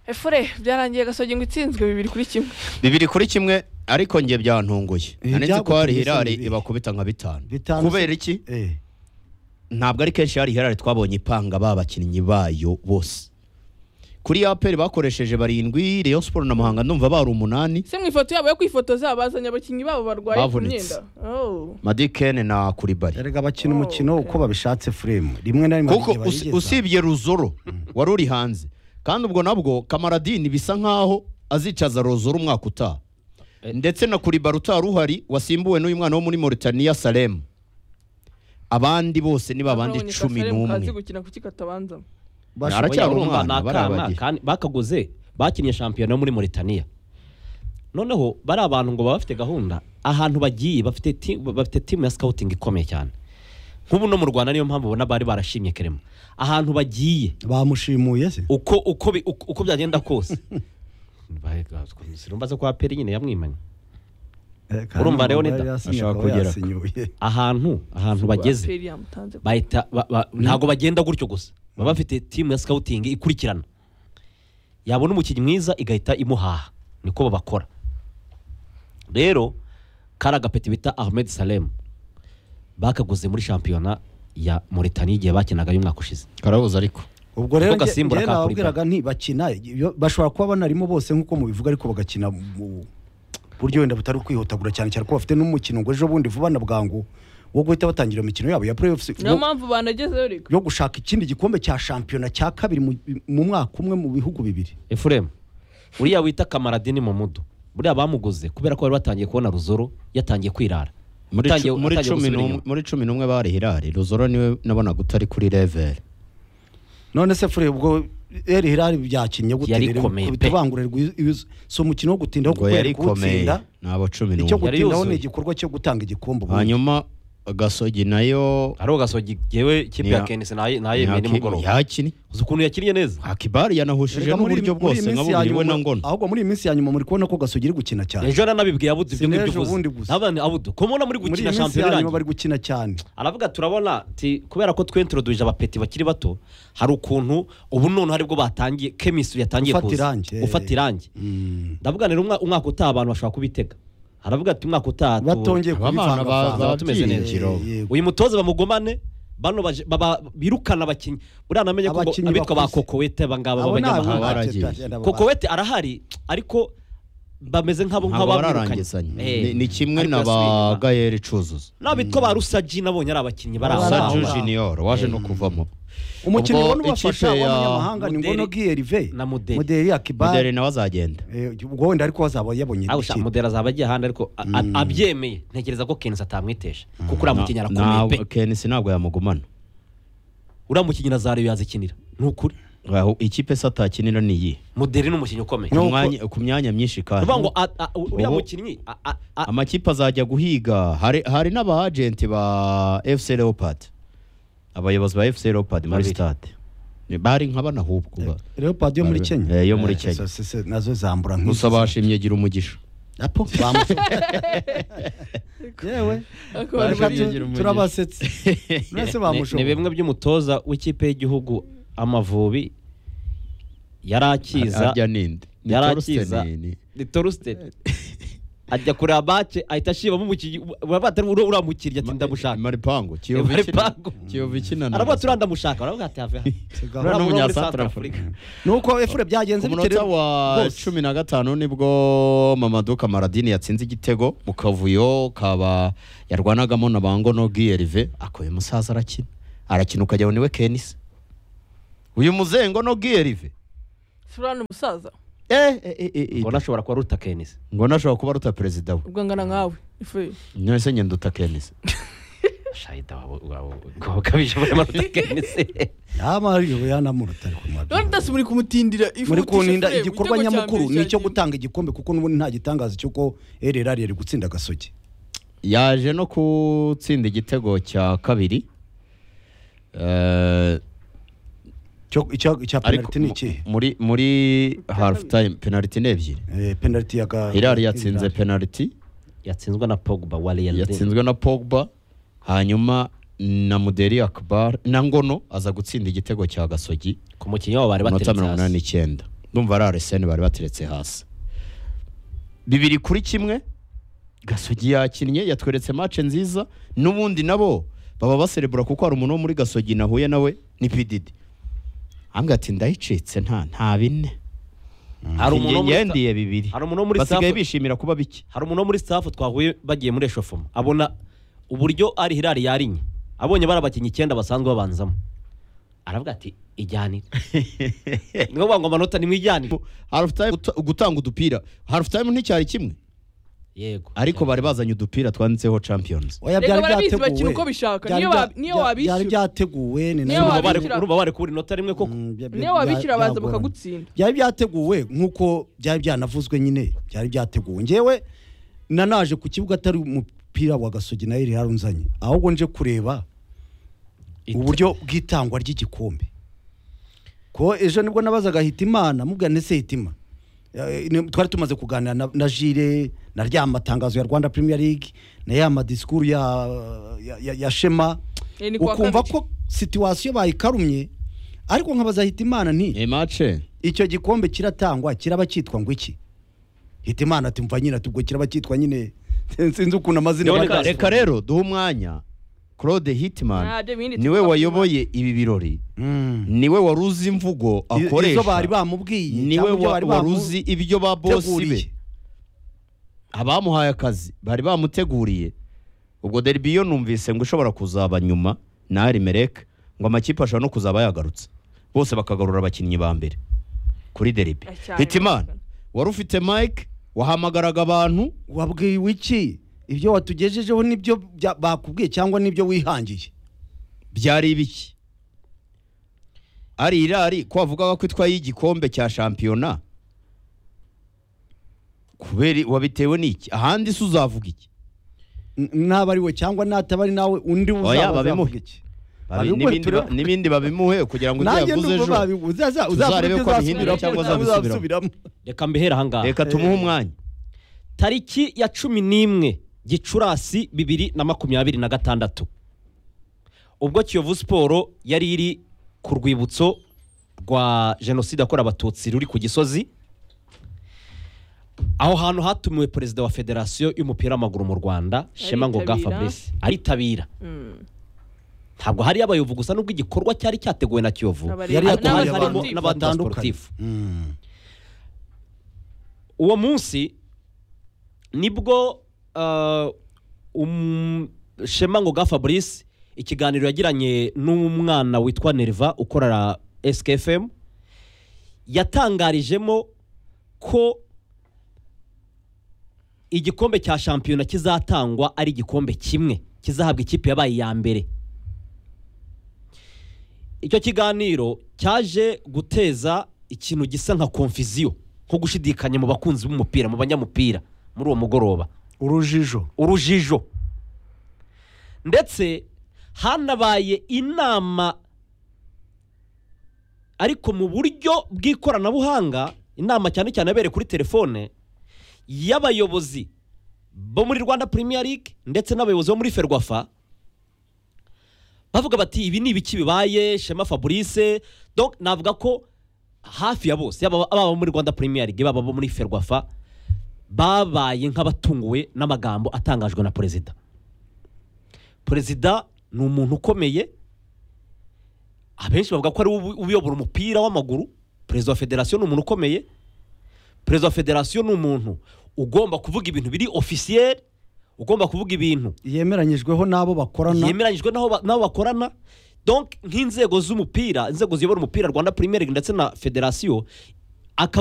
efure byarangiye gasogi ngo itsinzwe bibiri kuri kimwe bibiri kuri kimwe ariko njye byantunguye Eh, nanitse ko hari byagutunguye se hirari bibiri. ibakubita nka bitanu Bitanu se- kubera iki Eh, ntabwo ari kenshi hari hirari twabonye ipanga ba bakinnyi bayo bose kuri ya peri bakoresheje barindwi Rayon Sport na Muhanga ndumva bari umunani se mu ifoto yabo yo kwifotoza bazanye abakinnyi babo barwaye ku myenda Bavunitse. Oh. Madikene na Kuribari erega bakina Oh, umukino okay. uko babishatse furemu rimwe na rimwe kuko igihe usi- bayigeza. usibye ruzoro wari uri hanze kandi ubwo nabwo kamaradini bisa nkaho azicaza ruzoro umwaka utaha Eh. ndetse na kuribara utari uhari wasimbuwe n'uyu mwana wo muri Mauritania Salem abandi bose ni babandi Babonye cumi Kasaremu kazi n'umwe gukina kuki katabanza Bashoboye- aracyari urumva umwana, ni akana barabagi. kandi bakaguze bakinnye shampiyona yo muri Mauritania noneho bari abantu ngo baba bafite gahunda ahantu bagiye bafite ti- bafite timu ya scouting ikomeye cyane nk'ubu no mu Rwanda niyo mpamvu ubona bari barashimye Kerema ahantu bagiye bamushimuye se uko uko bi- uko uko byagenda kose sirumva zo kwa peri nyine yamwimanye Eh, Urumva Kanama Leonida yari yasinye ashaka akaba kugera. yasinyoye. ahantu ahantu bageze Aperi yamutanze bahita ba- ba- ntabwo bagenda gutyo gusa baba bafite timu ya scouting ikurikirana yabona umukinnyi mwiza igahita imuhaha niko babakora rero kari agapeti bita ahmed salem bakaguze muri shampiyona ya Mauritania igihe bakinaga y'umwaka ushize karabuze ariko ubwo rero Kuko nge- gasimbura ngewe ka nababwiraga nti bakina iyo- bashobora kuba banarimo bose nk'uko mubivuga ariko bagakina mu buryo wenda butari ukwihutagura cyane cyane ko bafite n'umukino ngo ejo bundi vuba na bwangu wo guhita batangira imikino yabo ya playoffs niyo yo- mpamvu banagezeyo reka yo gushaka ikindi gikombe cya shampiyona cya kabiri mu- mu mwaka umwe mu bihugu bibiri efuremu uriya wita kamaradini mumudu buriya bamuguze kubera ko bari batangiye kubona ruzoro yatangiye kwirara muri Yatangiye- cu- muri yatangiye cumi gusubira n'umwe- inyuma. muri cumi n'umwe bari hirari ruzoro niwe nabonaga utari kuri level none se fure ubwo eri hirari byakinnye gute Yari rero? ikomeye pe. Bitabangurirwa izo- izo- si umukino wo gutindaho ngo kuko yari yari ikomeye kuwutsinda ni abo cumi icyo n'umwe Yari gutindaho ni yuzuye. igikorwa cyo gutanga igikombe ubundi. hanyuma gasogi nayo hariho gasogi yewe ikipe Ya- ya kenisi nayemeye nimugoroba yakinnye uzi ukuntu yakiriye neza akibari yanahushije Erega muri- n'uburyo muri iyi bwose minsi nka ya bubiri we nyuma- na ngona ahubwo muri iyi minsi ya nyuma muri kubona ko gasugiri gukina cyane ejo nanabibwiye abudu ibyo Sinaje ngibyo ubundi uvuze gusa. ntabana abudu ko mubona muri muri gukina iyi minsi ya shampiyona nyuma irangiye bari gukina cyane aravuga turabona ti kubera ko twentroduje abapeti bakiri bato hari ukuntu ubu none haribwo batangiye kemisitiri yatangiye Gufata irangi, eh. gufata irangi Mm. ndavuga rero umwa- umwaka utaha abantu bashobora kubitega aravuga ati umwaka utaha tu- batongeye Aba bana ba- kubivangavanga ba- tumeze neza. babyiringira. Eh, yego. uyu mutoza bamugomane bano baje- baba- birukana abakinnyi buriya namenye ko ngo Abakinnyi abitwa ba bakuze. kokowete abangaba Abo ni abanyamahanga abana b'abanyamahanga baragiye. bagenda baba- kokowete arahari ariko bameze nk'abo ntabwo nk'abamwirukanye bararangizanya Eh. Ni- ni kimwe Ariko na yasubiye ba inyuma. gayeri cuzuzo n'abitwa ba rusaji nabonye ari abakinnyi bari aho Rusaji ngaho. saju ah. jiniyoro waje no kuvamo umukinnyi Ubwo ubona ubafasha ikipe ya w'abanyamahanga ni Mudeli ngono bw'iyerive na Mudeli. mudeli akibari mudere nawe azagenda ubwo wenda ariko hazaba yabonye aho usha igitego. mudera azaba agiye ahandi ariko a- a- abyemeye ntekereza ko kenisi atamwitesha kuko uriya mukinnyi Na- arakomeye pe kenisi ntabwo yamugumana uriya mukinnyi na zareyo yazikinira ni ukuri aho ikipe se atakinira ni iyi muderi ni umukinnyi ukomeye Ku Nuko- mwanya- ku myanya myinshi kandi uvuga ngo a- a- uriya Ubu- mukinnyi a- a- a- amakipe azajya guhiga hari hari n'abagenti ba fc leopard abayobozi ba fc leopard muri Babiri. stade Ni- bari nka banahubwo ba- leopard yo muri Bari- kenya eh, yo muri Eh, Kenya. so- so- so- nazo zambura nk'izo. gusa bashimye gira umugisha apo bamushe yewe Ariko bari Barashaka bari- tu- turabasetse mwese ni- ni bamushoboye bimwe by'umutoza w'ikipe y'igihugu amavubi yari akiza arya ninde Ni yari Torsten akiza ni- ni torusitedi ajya kureba bace ahita ashibamo umukinnyi uravuga ati uriya uriya mukinnyi ati ndamushaka maripango Maripango. kiyovu ikina na aravuga ati uriya ndamushaka aravuga ati have hano Sigaho. Uriya muri n'umunyasantarafurika Centrafrique. nuko efure byagenze ku bite munota rero? wa Bose. cumi na gatanu nibwo mamaduka maradini yatsinze igitego mu kavuyo kaba yarwanagamo na bangono bwiyerive akoye umusaza arakina arakina ukajya ngo niwe kenisi uyu muzengo no bwiyerive furani umusaza mbona ashobora kuba ruta kenisi ngo nashobora kuba ruta perezida we ubwo angana nkawe ifu mwese ngenda uta kenisi shahida waba ukabije muri maruta kenisi yamariwe yanamurutari kumwabwira none udasi muri kumutindira ifu muri utishe kuntinda Furemu, igikorwa igitego cya nyamukuru mbere ni cya icyo Kiyovu. gutanga igikombe kuko n'ubundi nta gitangaza cy'uko ererari yari gutsinda gasogi yaje no gutsinda igitego cya kabiri Eh, Cyo- icya icya ariko penaliti ni ikihe muri muri half time penaliti ni ebyiri Eh, penaliti ya ga- Hilal yatsinze Hilal. penaliti yatsinzwe na pogba wa real Madrid. yatsinzwe na pogba hanyuma na muderi akbar na ngono aza gutsinda igitego cya gasogi ku mukinnyi wabo bari ku munota bateretse mirongo inani hasi n'icyenda ndumva ari aresene bari bateretse hasi bibiri kuri kimwe gasogi yakinnye yatweretse match nziza n'ubundi nabo baba baserebura kuko hari umuntu wo muri gasogi nahuye nawe ni pididi ambwira ati ndayicitse nta nta bine Hari umuntu wo muri sta- ngendiye bibiri hari umuntu wo muri basigaye staff- bishimira kuba biki hari umuntu wo muri staff twahuye bagiye muri eshofoma abona uburyo ari hirari yarinye abonye bari abakinnyi icyenda basanzwe babanzamo aravuga ati ijyanire ni ngombwa ngo amanota nimwijyanire half time guta- gutanga udupira half time nticyari kimwe yego ariko bari bazanye udupira twanditseho champions Oya, Reka byari barabizi byateguwe. bakina uko bishaka. Byari Niyo bya- ba- niyo bya- wabishyura. byari byateguwe ni Niyo nayo- urumva bari- wabishyira- urumva bari kubura inota rimwe koko Mm, bya- bya- niyo wabikira bya- baza byagorana. bakagutsinda byari byateguwe nk'uko byari byanavuzwe nyine byari byateguwe ngewe nanaje ku kibuga atari umupira wa gasogi nayo yarunzanye ahubwo nje kureba uburyo bw'itangwa ry'igikombe ko ejo nibwo nabazaga hitimana mubwira ndetse hitima Eh, ni- twari tumaze kuganira na- na jire na rya matangazo ya rwanda premier league na ya madisikuru ya, ya, ya, ya shema Eh, ni kuwa ukumva kabiri. ko situwasiyo bayikarumye ariko nkabaza hitimana nti iyi match icyo gikombe kiratangwa kiraba cyitwa ngo iki hitimana ati mva nyine tubwo kiraba cyitwa nyine sinzi ukuntu amazina Yone bari- Castro. reka rero duhe umwanya claude Ah, hitman de bindi niwe tuvuga wayoboye ibi birori Mm. niwe wari uzi imvugo I- izo bari akoresha bamubwiye niwe cyangwa ibyo wa- bari wari bamu- uzi ibyo ba bosi be teguriye. abamuhaye akazi bari bamuteguriye ubwo derbiyo numvise ngo ishobora kuzaba nyuma na arimereke ngo amakipe ashobora no kuzaba yagarutse bose bakagarura abakinnyi ba mbere kuri derbi Ah, cyane. hitimana wari ufite mike wahamagaraga abantu wabwiwe iki ibyo watugejejeho nibyo bya- bakubwiye cyangwa nibyo wihangiye byari ibiki ari irari ko wavugaga ko itwaye igikombe cya shampiyona kubera i- wabitewe n'iki ahandi se uzavuga iki N- n'aba ari we cyangwa n'ataba ari nawe undi Oya, uzaba babimuhe. azavuga iki Babi- Abiguhe n'ibindi ba- turavuga. n'ibindi babimuhe kugira ngo ibyo nanjye yavuze nubwo ejo babi- uzaza- Tuzarebe ko uzavuga ibyo abihindura azasubiramo, cyangwa azabisubiramo. azasubiramo. reka mbihera ahangaha reka tumuhe umwanya tariki ya cumi n'imwe gicurasi bibiri na makumyabiri na gatandatu ubwo kiyovu siporo yari iri ku rwibutso rwa jenoside yakorewe abatutsi ruri ku gisozi aho hantu hatumiwe perezida wa federasiyo y'umupira w'amaguru mu rwanda shema ngoga Aritabira. fabrice aritabira Mm. ntabwo hari abayovu gusa n'ubwo igikorwa cyari cyateguwe na kiyovu Abari- yari Ariko yatumiye hari abantu harimo n'abandi batandukanye basportifu. Mm. uwo munsi nibwo ah, um- shema ngoga fabrice ikiganiro yagiranye n'umwana witwa nerva ukorera skfm yatangarijemo ko igikombe cya shampiyona kizatangwa ari igikombe kimwe kizahabwa ikipe yabaye iya mbere icyo kiganiro cyaje guteza ikintu gisa nka konfiziyo nko gushidikanya mu bakunzi b'umupira mu banyamupira muri uwo mugoroba urujijo urujijo ndetse hanabaye inama ariko mu buryo bw'ikoranabuhanga inama cyane cyane abereye kuri telefone y'abayobozi bo muri rwanda premier league ndetse n'abayobozi bo muri ferwafa bavuga bati ibi ni ibiki bibaye shema fabrice donc navuga ko hafi ya bose yaba ababa muri rwanda premier league baba abo muri ferwafa babaye nk'abatunguwe n'amagambo atangajwe na perezida perezida ni umuntu ukomeye abenshi bavuga ko ari we ubu- uyobora umupira w'amaguru perezida wa federasiyo ni umuntu ukomeye perezida wa federasiyo ni umuntu ugomba kuvuga ibintu biri ofisiyeri ugomba kuvuga ibintu yemeranyijweho n'abo bakorana yemeranyijwe n'aho ba- n'abo bakorana donc nk'inzego z'umupira inzego ziyobora umupira rwanda premier league ndetse na federasiyo akavuga